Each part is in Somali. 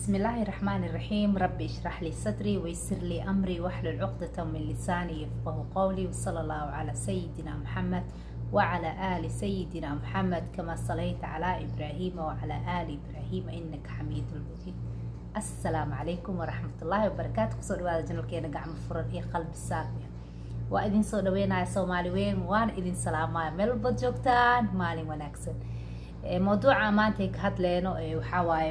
بسم الله الرحمن الرحيم ربي اشرح لي صدري ويسر لي أمري واحلل عقدة من لساني يفقه قولي وصلى الله على سيدنا محمد وعلى آل سيدنا محمد كما صليت على إبراهيم وعلى آل إبراهيم إنك حميد مجيد السلام عليكم ورحمة الله وبركاته kusoo dhawaada janalkeena gacmo furan iyo qalbi saafiya waa idin soo dhaweynaya soomaali weyn waana idin salaamaya meel walbaad joogtaan maalin wanaagsan mawduuca maanta ka hadleyno waxaa waaye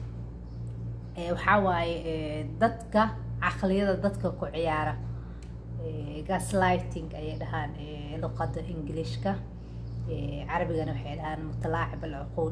waxaa waaye dadka caqliyada dadka ku ciyaara gaslighting ayay dhahaan luqada ingiliishka carabigana waxay dhahaan mutalaacib alcuquul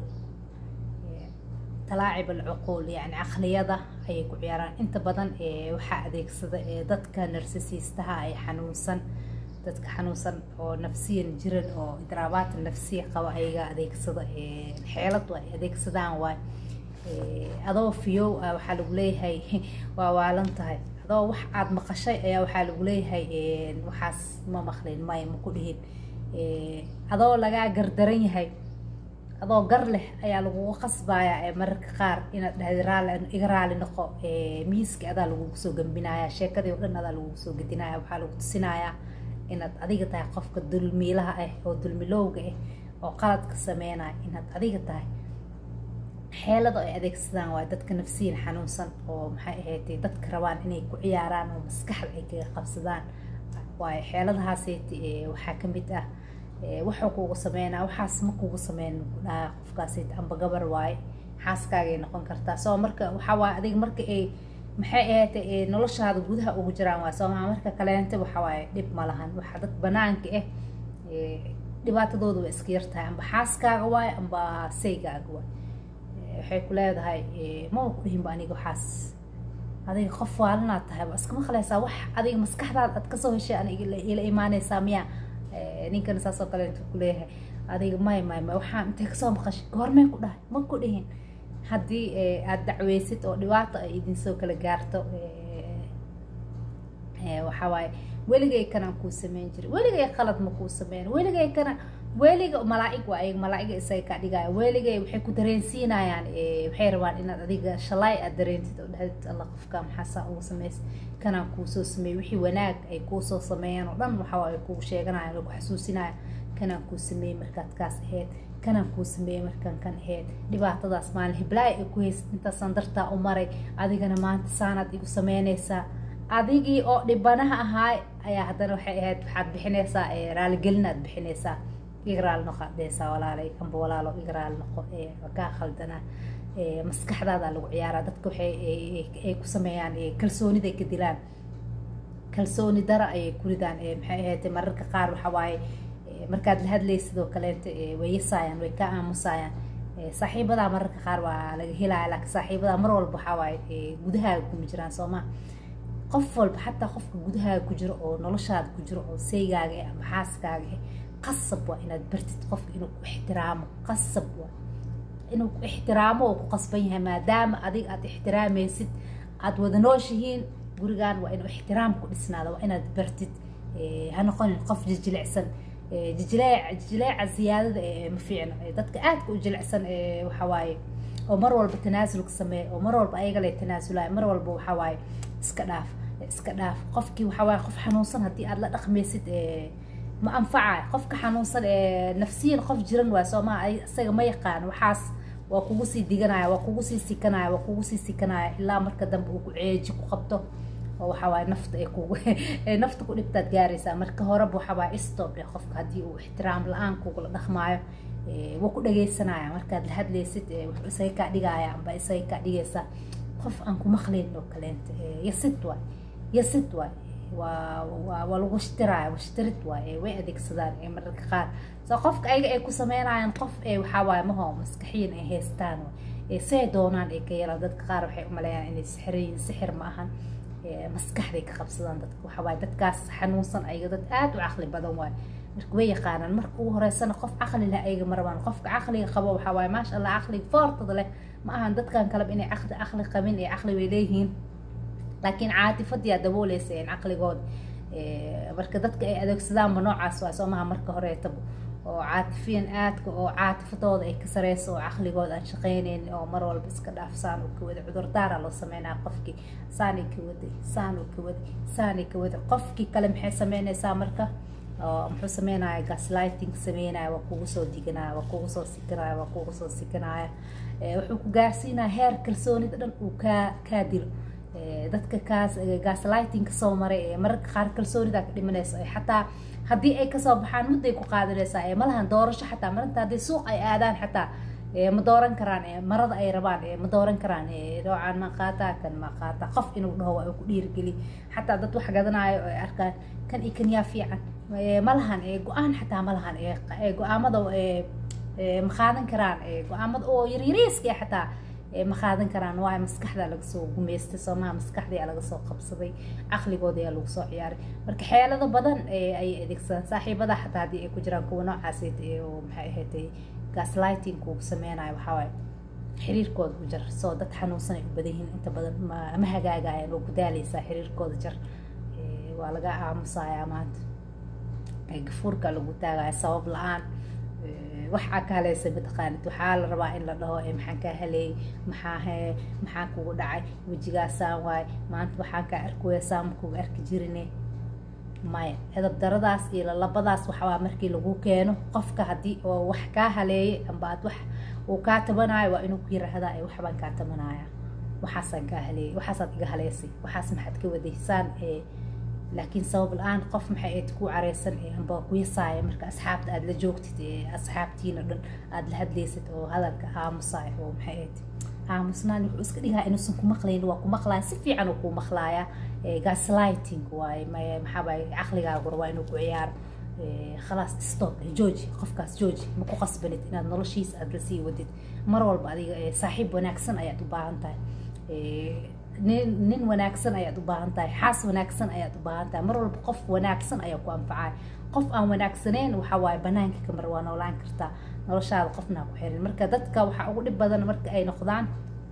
talaacib alcuquul yani caqliyada ayay ku ciyaaraan inta badan waxaa adeegsada dadka narsisiistaha ay xanuunsan dadka xanuunsan oo nafsiyan jiran oo idraabaata nafsiya qaba ayaga adeegsada xeelad ay adeegsadaan waay adoo fiyow ah waxaa lagu leeyahay waa waalan tahay adoo wax aada maqashay ayaa waxaa lagu leeyahay waxaas ma maqlin maya ma ku dhihin adoo lagaa gardaran yahay adoo gar leh ayaa lagugu qasbayaa mararka qaar inaad dhahdi raali iga raali noqo miiska adaa lagugu soo gambinaya sheekadii oo dhan adaa lagugu soo gedinaya waxaa lagu tusinayaa inaad adiga tahay qofka dulmiilaha ah oo dulmilowga ah oo qaladka sameynaya inaad adiga tahay xeelada ay adeegsadaan waa dadka nafsiyan xanuunsan oo maxay ahayd dadka rabaan inay ku ciyaaraan oo maskaxda ay kaga qabsadaan waayo xeeladahaaseyt waxaa kamid ah waxuu kugu sameynaa waxaas ma kugu sameyn dhaha qofkaaseyt amba gabar waaye xaaskaagay noqon kartaa soo marka waxaa waaye adiga marka ay maxay ahayd noloshaada gudaha ugu jiraan waay soomaa marka kaleente waxa waaye dhib ma lahan waxa dad banaanka ah dhibaatadooda waa iska yartahay amba xaaskaaga waaye amba saygaaga waay waxay ku leedahay maba ku dhihinba aniga waxaas adiga qof waalinaad tahay waa iska maqlaysaa wax adiga maskaxdaada aad kasoo heshay aniga ila imaanaysaa miya ninkana saasoo kale intuu kuleeyahay adiga may may may waxaan intay kasoo maqashay goormee ku dhahay ma ku dhihin haddii aada dacweysid oo dhibaato ay idinsoo kala gaarto waxaa waaye weligay kanaan kuu sameyn jiray weligay qalad ma kuu sameyn weligay kana weliga malaaig waa ayaga malaa'iga isaga kaa dhigaya weligay waxay ku dareensiinayaan waxay rabaan inaad adiga shalay aad dareentid oo dhahdid alla qofka maxaasaa ugu sameys kanaan kuusoo sameeyey wixii wanaag ay kuusoo sameeyaan oo dhan waxaa ay kugu sheeganayaan oo ku xasuusinaya kanaan kuu sameeyey markaad kaas ahayd kanaan kuu sameeyey markaan kan ahayd dhibaatadaas maalin hiblaay ay ku haysid intaasaan dartaa u maray adigana maanta saanaad igu sameynaysaa adigii oo dhibanaha ahaay ayaa haddana waxay ahayd waxaad bixinaysaa raaligelinaad bixinaysaa iga raali noqo adeysaa walaalay amba walaalo iga raali noqo kaa khaldanaa maskaxdaada lagu ciyaaraa dadka waxay ay ku sameeyaan kalsoonida ay ka dilaan kalsooni dara ayay ku ridaan maxay ahayd mararka qaar waxa waaye markaad la hadlaysid oo kaleenta way yasaayaan way ka aamusayaan saaxiibadaa mararka qaar waa laga helaya laakiin saaxiibadaa mar walba waxaa waaye gudahaaga kuma jiraan sooma qof walba xataa qofka gudahaaga ku jiro oo noloshaada ku jiro oo saygaaga eh ama xaaskaaga eh qasab waa inaad bartid qofka inuu ku ixtiraamo qasab waa inuu ku ixtiraamo oo ku qasban yahay maadaama adiga aad ixtiraamaysid aad wada nooshihiin gurigan waa inuu ixtiraam ku dhisnaada waa inaad bartid ha noqonin qof jijilicsan jijileec jijileeca ziyaadada ma fiicno dadka aadka u jilicsan waxa waaye oo mar walba tanaasulka sameeya oo mar walba ayaga lay tanaasulaya mar walba waxa waaye iska dhaaf iska dhaaf qofkii waxa waaye qof xanuunsan haddii aad la dhaqmaysid ma anfacayo qofka xanuunsan ee nafsiyan qof jiran waay soomaa isaga ma yaqaan waxaas waa kugu sii diganaya waa kugu sii sikanaya waa kugu sii sikanaya ilaa marka dambe uu ku ceeji ku qabto oo waxa waaye nafta ay kugu nafta ku dhibtaad gaaraysaa marka horeba waxa waaye stop dheh qofka haddii uu ixtiraam la-aan kugula dhaqmaayo waa ku dhagaysanaya markaad la hadlaysid wuxuu isaga kaa dhigaya amba isaga kaa dhigaysaa qof aan ku maqlayn oo kaleenta yasid waay yasid waay waa waa lagu shtiraya washtirid waay way adeegsadaan mararka qaar soo qofka ayaga ay ku sameynayaan qof waxaa waaye maho maskaxiyan ay haystaan say doonaan ay ka yeelaan dadka qaar waxay umaleeyaan inay sixirayin sixir ma ahan maskaxday ka qabsadaan dadka waxaa waaye dadkaas xanuunsan ayaga dad aada u caqli badan waay marka way yaqaanaan marka ugu horeysana qof caqli leh ayaga ma rabaan qofka caqliga qabo waxaa waaye maasha allah caqliga foortada leh ma ahan dadkan kaleba inay caqli caqli qabin ee caqli way leeyihiin laakiin caatifadiyaa dabooleysa caqligooda marka dadka ay adeegsadaanba noocaas waa soo maha marka horeetaba oo caatifiyan aadka oo caatifadooda ay ka sareyso oo caqligooda aan shaqeyneyn oo mar walba iska dhaaf saan uu ka waday cudurdaara loo sameynaa qofkii saanay ka waday saan uu ka waday saanay ka waday qofkii kale maxay sameynaysaa marka oo muxuu sameynaya gaslighting sameynaya waa kugu soo diganaya waa kugu soo sikanaya waa kugu soo sikanaya wuxuu ku gaarsiinaya heer kalsoonida dhan uu kaa kaa dilo dadka kaas gaslighting kasoo maray ee mararka qaar kalsoonida ka dhimanaysa ee xataa haddii ay kasoo baxaan mudday ku qaadanaysaa ee malahan doorasho xataa marinta haddii suuq ay aadaan xataa ma dooran karaan marada ay rabaan ma dooran karaan noocaan ma qaataa kan ma qaataa qof inuu dhaho waa ku dhiirigeli xataa dad wax gadanayo ay arkaan kan iyo kan yaa fiican malahan go-aan xataa malahan go-aamada ma qaadan karaan go-aamada oo yaryariiska xataa ma qaadan karaan waayo maskaxda laga soo gumaystay soomaha maskaxdii laga soo qabsaday caqligooda ayaa lagu soo ciyaaray marka xeelado badan ayay adeegsadaan saaxiibada xataa haddii ay ku jiraan kuwa noocaas oo maxay ahayd gaslighting kugu sameynayo waxaa waaye xiriirkooda u jar soo dad xanuunsan ay u badan yihiin inta badan ma hagaagayaan oo gudaalaysaa xiriirkooda jar waa laga aamusayaa maanta gafuurka lagu taagaya sabab la-aan waxaa ka haleysa mataqaanid waxaa la rabaa in la dhaho maxaan kaa haleeyay maxaa he maxaa kugu dhacay wejigaasaan waaye maanta waxaan kaa arkuweysaan makugu arki jirine maya edab daradaas iyo lalabadaas waxawaa markii lagu keeno qofka haddii oo wax kaa haleeyay amba aad wax uu kaa tabanayo waa inuu ku yiraahdaa ee waxbaan kaa tabanaya waxaasaan kaa haleeyay waxaasaad iga haleysay waxaas maxaad ka wadaysaan ee laakiin sabab la-aan qof maxay ayd ku careysan amba ku yasaaya marka asxaabta aada la joogtid ee asxaabtiina dhan aada la hadlaysid oo hadalka aamusaay oo maxay ayd aamusnaan wuxuu iska dhigaa inuusan ku maqlayn waa ku maqlaaya si fiican uu ku maqlaaya gaslighting waaye maxaabay caqligaagur waa inuu ku ciyaaro khalaas stop jooji qofkaas jooji ma ku qasbanid inaad noloshiisa aada lasii wadid mar walba adiga saaxiib wanaagsan ayaad u baahan tahay nin nin wanaagsan ayaad u baahan tahay xaas wanaagsan ayaad u baahan tahay mar walba qof wanaagsan ayaa ku anfacaya qof aan wanaagsaneyn waxa waaye banaanka kamar waa noolaan kartaa noloshaada qofnaa ku xirin marka dadka waxaa ugu dhib badan marka ay noqdaan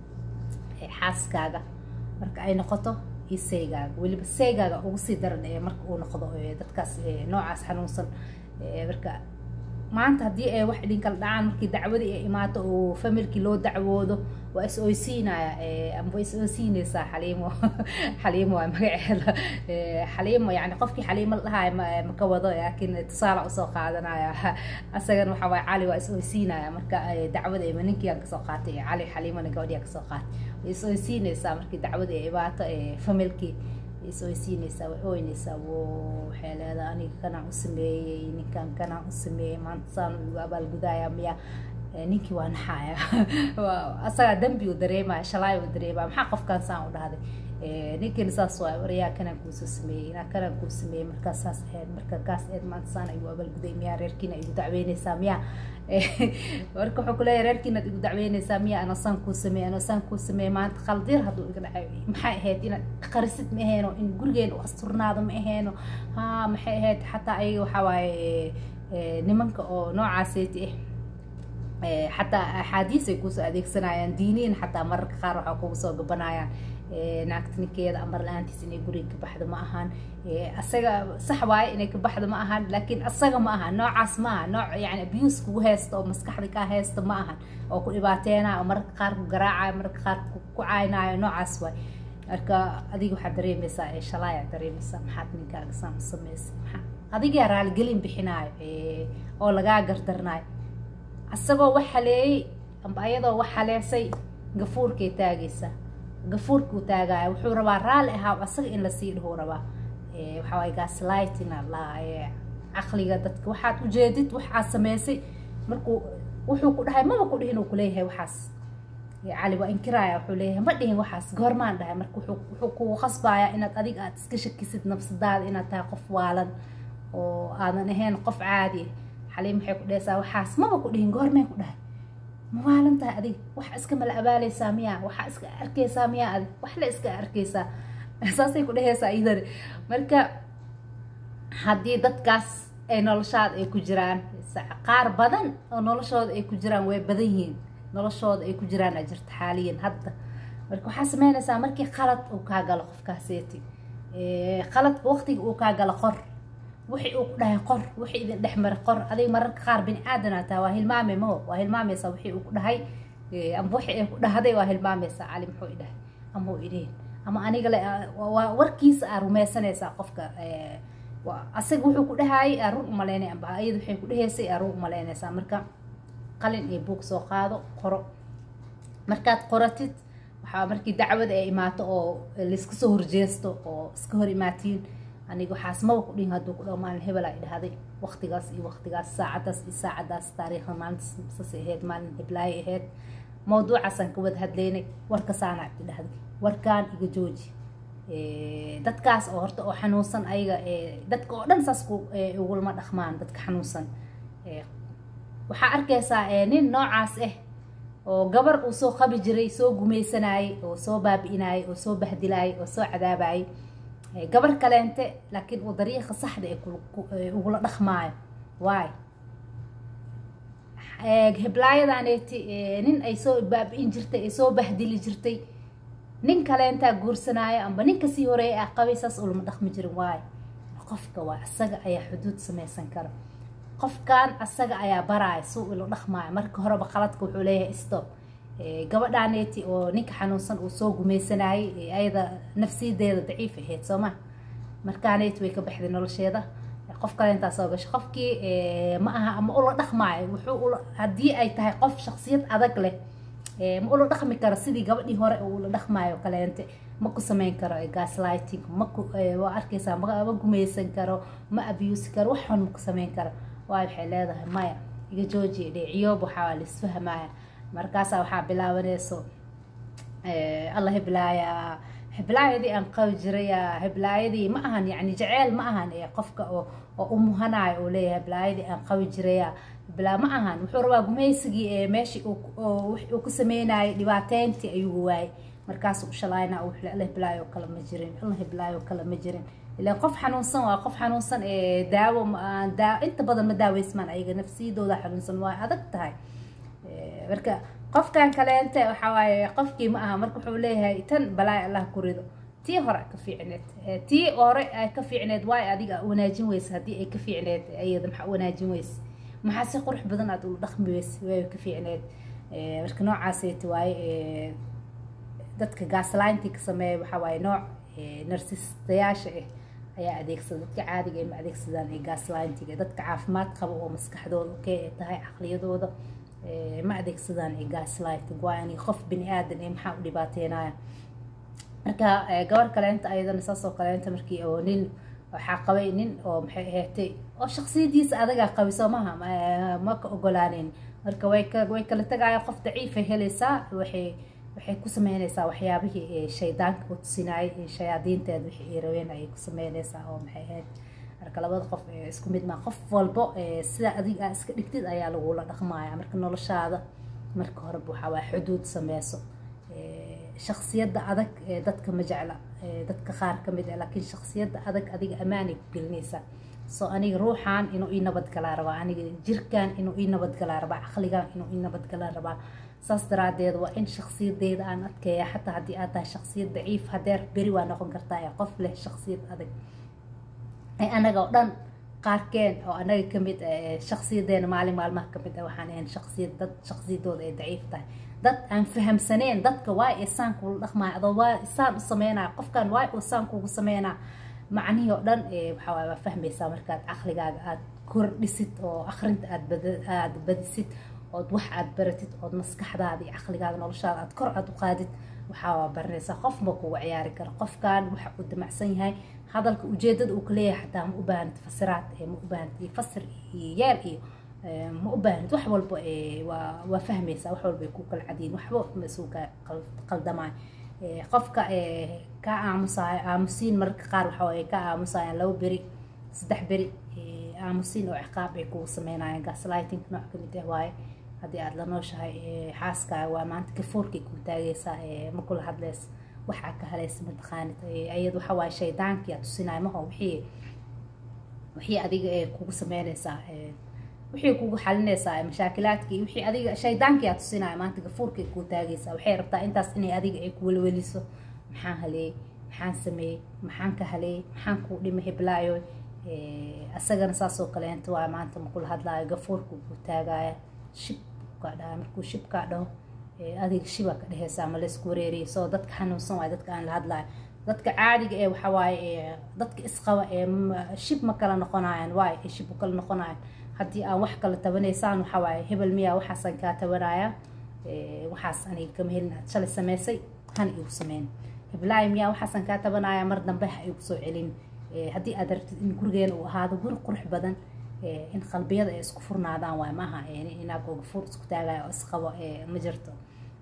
xaaskaaga marka ay noqoto iyo seygaaga weliba seygaaga ugu sii daran ee marka uu noqdo dadkaas noocaas xanuunsan marka maanta haddii ay wax idinkala dhacaan markii dacwadii ay imaato oo familkii loo dacwoodo waa is oysiinaya amba is oysiinaysaa xaliimo xaliimo waa magaceeda xaliimo yani qofkii xaliimo la dhahayo maka wado laakiin tusaale usoo qaadanaya asagan waxa waay cali waa is oysiinaya marka dacwada ima ninkiiaan kasoo qaatay cali xaliimona gabadhiyaa kasoo qaatay way is oysiinaysaa markii dacwadii ay imaato familkii is oysiinaysaa way ooynaysaa wo waxay leedahay aniga kanaan u sameeyey ninkan kanaan u sameeyey maanta saan igu abaalgudaya miya ninkii waa naxaya asagaa dambi uu dareemaya shalaay uu dareemaya maxaa qofkaan saan u dhahday ninkan saas waay waryaa kanaan kuusoo sameeyey inaa kanaan kuu sameeyey markaas saas ahayd marka kaas ahayd maanta saan igu abaalguday miyaa reerkiina igu dacweynaysaa miyaa marka wuxuu kuleeyahay reerkiinaad igu dacweynaysaa miya ana saan kuu sameeyey ana saan kuu sameeyey maanta qaldir hadduu iga dhacay maxay ahayd inaad qarisid ma aheeno in gurigeena u asturnaado ma aheeno ha maxay ahayd xataa ayaga waxaa waaye nimanka oo noocaaseti ah xataa axaadiis ay kusoo adeegsanayaan diiniin xataa mararka qaar waxaa kugu soo gabanayaan naagta ninkeeda amar la-aantiis inay guriga ka baxdo ma ahan asaga sax waaye inay ka baxdo ma ahan laakiin asaga ma ahan noocaas ma aha nooc yani abuse kugu haysta oo maskaxda kaa haysta ma ahan oo ku dhibaateynayo oo mararka qaar ku garaacayo mararka qaar ku caynayo noocaas waay marka adiga waxaad dareemaysaa ee shalaayaa dareemaysaa maxaad ninkaaga saan u samaysay maxaa adigaa raaligelin bixinaayo oo lagaa gardarnaayo asagoo wax haleeyey amba ayadoo wax haleesay gafuurkay taagaysaa gafuurkuu taagaya wuxuu rabaa raalli ahaa asaga in lasii dhahuu rabaa waxaa waay gaslightina la caqliga dadka waxaad ujeedid waxaad samaysay markuu wuxuu ku dhahay maba ku dhihin uu kuleeyahay waxaas cali waa inkiraaya wuxuu leeyahay ma dhihin waxaas goormaan dhahay marka wuxuu kugu khasbayaa inaad adiga aad iska shakisid nafsadaada inaad tahay qof waalan oo aadan ahayn qof caadi xaliim waxay ku dhehaysaa waxaas maba ku dhihin goormeen ku dhahay ma waalan tahay adig waxa iska mala abaaleysaa miyaa waxaa iska arkaysaa miyaa adig wax la iska arkaysaa saasay ku dhehaysaa iyadani marka haddii dadkaas ay noloshaada ay ku jiraan qaar badan oo noloshooda ay ku jiraan way badan yihiin noloshooda ay ku jiraan a jirta xaaliyan hadda marka waxaa sameynaysaa markii qalad uu kaa galo qofkaaseeti qaladka waqtiga uu kaa galo qor wixii uu ku dhahay qor wixii idin dhex mara qor adiga mararka qaar bini aadanaa taha waa hilmaame maho waa hilmaamaysaa wixii uu ku dhahay ama wixii ay ku dhahday waa hilmaamaysaa cali muxuu i dhahay ama u idhihin ama aniga le waa warkiisa aa rumaysanaysaa qofka asaga wuxuu ku dhahaayay aa run umalaynay amba ayada waxay ku dhahaysay aa run umalaynaysaa marka qalin iyo buug soo qaado qoro markaad qoratid waxaa markii dacwada ay imaato oo layska soo horjeesto oo iska hor imaatiin aniga waxaas maba ku dhihin hadduu ku dhaho maalin hebel ay dhahday waqtigaas iyo waqtigaas saacadaas iyo saacadaas taariikhda maalintaas sasay ahayd maalin heblaayay ahayd mawduucaasaan ka wada hadlaynay warkasaana i dhahday warkaan iga jooji dadkaas oo horta oo xanuunsan ayaga dadka oo dhan saas ugulama dhaqmaan dadka xanuunsan waxaa arkaysaa nin noocaas ah oo gabar uu soo qabi jiray soo gumaysanayay oo soo baabi'inayay oo soo bahdilayay oo soo cadaabayay gabar kaleente laakiin uu dariiqa saxda ee ugula dhaqmaayo waay heblaayadaaneti nin ay soo baabi'in jirtay ay soo bahdili jirtay nin kaleentaa guursanaayo amba ninka sii horeeya ah qabay saas ulama dhaqmi jirin waay qofka waa asaga ayaa xuduud samaysan kara qofkan asaga ayaa baraaya suu ilo dhaqmaayo marka horeba qaladka wuxuu leeyahay stop gabadhaaneti oo ninka xanuunsan uu soo gumaysanayay ayada nafsiyadeeda daciif ahayd soo ma markaaneti way ka baxday nolosheeda qof kale intaa soo gasho qofkii ma aha ama ula dhaqmaayo wuxuu ula haddii ay tahay qof shaksiyad adag leh ma ula dhaqmi karo sidii gabadhii hore uu ula dhaqmaayo kaleente ma ku samayn karo gaslighting maku waa arkaysaa ma gumaysan karo ma abuse karo wax xun ma ku samayn karo waay waxay leedahay maya iga joojiya dheeciyoob waxaa laisfahmaya markaasaa waxaa bilaabanayso allah heblaaya heblaayadii aan qabi jiraya heblaayadii ma ahan yani jeceyl ma ahan qofka oo u muhanayo uu leeyahay heblaayadii aan qabi jiraya heblaa ma ahan wuxuu rabaa gumaysigii meeshii uu ku sameynayay dhibaateyntii ayuu waayay markaasuu u shalayna alla heblaayo kale ma jirin alla heblaayo kale ma jirin ilaan qof xanuunsan waa qof xanuunsan ee daawo inta badan ma daaweysmaan ayaga nafsiyadooda xanuunsan waa adag tahay marka qofkan kaleente waxaa waaye qofkii ma aha marka wuxuu leeyahay tan balaay allah ku rido tii hore ka fiicneed tii hore ay ka fiicneed waay adiga wanaajin weysa haddii ay ka fiicneed ayada maxaa wanaajin weysa maxaa si qurux badan aad ula dhaqmi weysa way ka fiicneed marka noocaaseti waaye dadka gaaslintii ka sameeya waxaa waaye nooc narsistayaasha ah ayaa adeegsada dadka caadiga ay ma adeegsadaan ee gaslintiga dadka caafimaad qaba oo maskaxdooda okey ay tahay caqliyadooda ma adeegsadaan ee gaslighting waa inay qof bini aadan ee maxaa u dhibaateynaya marka gabar kaleenta ayadana saas oo kaleenta markii oo nin waxaa qabay nin oo maxay ahaatay oo shaksiyadiisa adagaa qabay soo maha ma ka ogolaaneyn marka way ka way kala tagaaya qof daciifay helaysaa waxay waxay ku sameynaysaa waxyaabihii shaydaanka u tusinayay shayaadiinteed wixii ay rabeen ayay ku sameynaysaa oo maxay ahayd marka labada qof isku mid maa qof walbo sida adiga iska dhigtid ayaa lagula dhaqmaya marka noloshaada marka horeba waxaa waa xuduud sameyso shaksiyadda adag dadka ma jecla dadka qaar ka mid ah laakiin shaksiyadda adag adiga ammaanay ku gelinaysaa soo aniga ruuxan inuu ii nabadgalaa rabaa aniga jirkan inuu ii nabadgalaa rabaa caqligan inuu ii nabadgalaa rabaa saas daraadeed waa in shaksiyadeyda aan adkeeya xataa haddii aad tahay shaksiyad daciif hadeer beri waa noqon kartaa ee qof leh shaksiyad adag anaga oo dhan qaarkeen oo anaga kamid shaksiyadeena maalin maalmaha kamid ah waxaan ahayn shaksiyad dad shaksiyadooda ay daciif tahay dad aan fahamsaneen dadka waa isaan kula dhaqmaya adoo waa isaan u sameynaya qofkan waa isaan kugu sameynaa macnihii oo dhan waxaa waay waa fahmaysaa markaad caqligaaga aad kordhisid oo akrinta aad bad aad badisid ood wax aad baratid ood maskaxdaada iyo caqligaaga noloshaada aad kor aad u qaadid waxaa waa baranaysaa qof ma kugu ciyaari karo qofkan waxa uu damacsan yahay hadalka ujeedada uu kaleeyahay xataa ma u baahanid fasiraad ma u baahanid iyo fasir iyo yeel iyo ma u baahanid wax walba waa waa fahmaysaa wax walba ay ku kala cadiyin waxba ma isugu ka qaldamaay qofka ka aamusayo aamusiin mararka qaar waxa ay ka aamusayaan labo beri saddex beri aamusiin oo ciqaab ay kugu sameynayaan gaslighting nooc kamid ah waaye haddii aada la nooshahay xaaskaaga waa maanta gafoorkay kuu taagaysaa ma kula hadlaysa waxaa ka halaysa mataqaanid ayad waxa waaye shaydaankii aad tusinaya maho wixii wixii adiga ee kugu sameynaysaa wixii kugu xalinaysaa mashaakilaadkii wixii adiga shaydaankii aad tusinaya maanta gafuurkay kuu taagaysaa waxay rabtaa intaas inay adiga ay ku welweliso maxaan haleeyey maxaan sameeyey maxaan ka haleeyey maxaan kuu dhimay heblaayo asagana saasoo kaleenta waa maanta makula hadlaayo gafuurka ku taagaya shib kaa dhaha markuu shib kaa dhaho adiga shibaa ka dheheysa ama laysku wareeriya soo dadka xanuunsan waay dadka aan la hadlaayo dadka caadiga ee waxawaaye dadka isqaba ee shib ma kala noqonayan waay ee shib u kala noqonayan haddii aan wax kala tabanaysaan waxawaaye hebel miyaa waxaasaan kaa tabanaya waxaas aniga kama helin aad shalay sameysay han igu sameyn heblaay miyaa waxaasaan kaa tabanaya mar dambe ha igu soo celin haddii aad rabtid in gurigeena uu ahaado guri qurux badan in qalbiyada ay isku furnaadaan waay maaha inaagoo gafuur isku taagaya oo isqabo ma jirto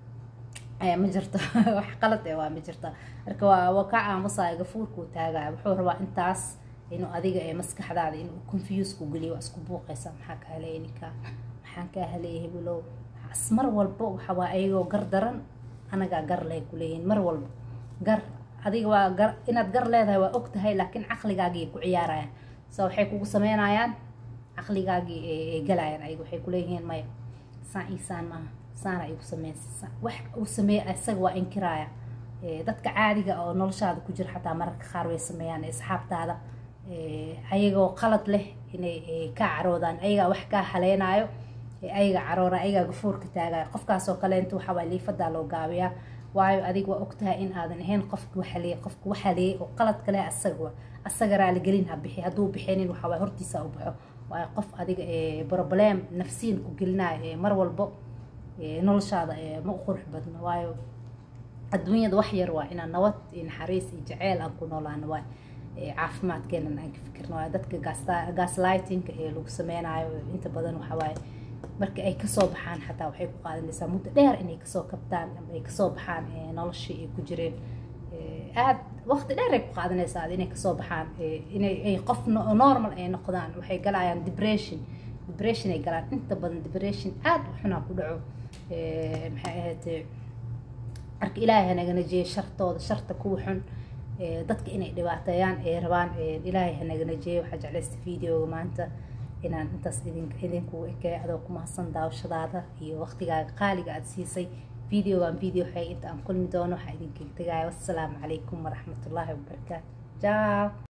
ma jirto wax qalad eh waa ma jirto marka waa waa kaa aamusaya gafuurkuu taagaya wuxuu rabaa intaas inuu adiga ee maskaxdaada inuu confuse ku geliyo waa isku buuqaysa maxaa kaa haleeya ninkaa maxaan kaa haleeya hebelow mar walba waxa waa ayagoo gar daran anagaa gar leh kuleeyihin mar walba gar adiga waa gar inaad gar leedahay waa og tahay laakiin caqligaagii ku ciyaarayaan so waxay kugu sameynayaan caqligaagii ay galayaan ayaga waxay kuleeyihiin maya saan iisaan maaha saana igu sameysa wax uu sameeya isaga waa inkiraaya dadka caadiga oo noloshaada ku jira xataa mararka qaar way sameeyaan asxaabtaada ayagoo qalad leh inay kaa caroodaan ayagaa wax kaa haleynayo ayaga caroora ayagaa gafuurka taagayo qofkaasoo kaleenta waxawaa liifadaa loo gaabiyaa waayo adiga waa ogtahay in aadan ahayn qofka waxaleeyay qofka waxaleeyay oo qaladka leh asaga asaga raaligelin ha bixi hadduu bixinin waxawaa hortiisa u baxo waayo qof adiga problem nafsiin ku gelinayo mar walbo noloshaada ma u qurux badno waayo adduunyada wax yar waa inaan nabad iyo naxariis iyo jaceyl aan ku noolaano waay caafimaadkeenan aan ka fikirno waayo dadka gaslightinga ee lagu sameynayo inta badan waxawaaye marka ay kasoo baxaan xataa waxay ku qaadanaysaa muddo dheer inay kasoo kabtaan ama ay kasoo baxaan noloshii ay ku jireen aad waqti dheer ay ku qaadanaysaa inay kasoo baxaan inay ay qof normal ay noqdaan waxay galayaan depression depression ay galaan inta badan depression aad u xunaa ku dhaco maxay ahayd marka ilaahay hanaga najiyey shartooda sharta kuwa xun dadka inay dhibaateeyaan ay rabaan ilaahay hanaga najiyey waxaa jeclaysta videoga maanta inaan intaas idin idinkugu ekay adoo ku mahadsan daawashadaada iyo waqtigaaga qaaliga aada siisay videogan video waxay inta aan kulmi doono waxaa idinkaga tegaya wassalaamu calaykum waraxmatullaahi wabarakaatu jaaw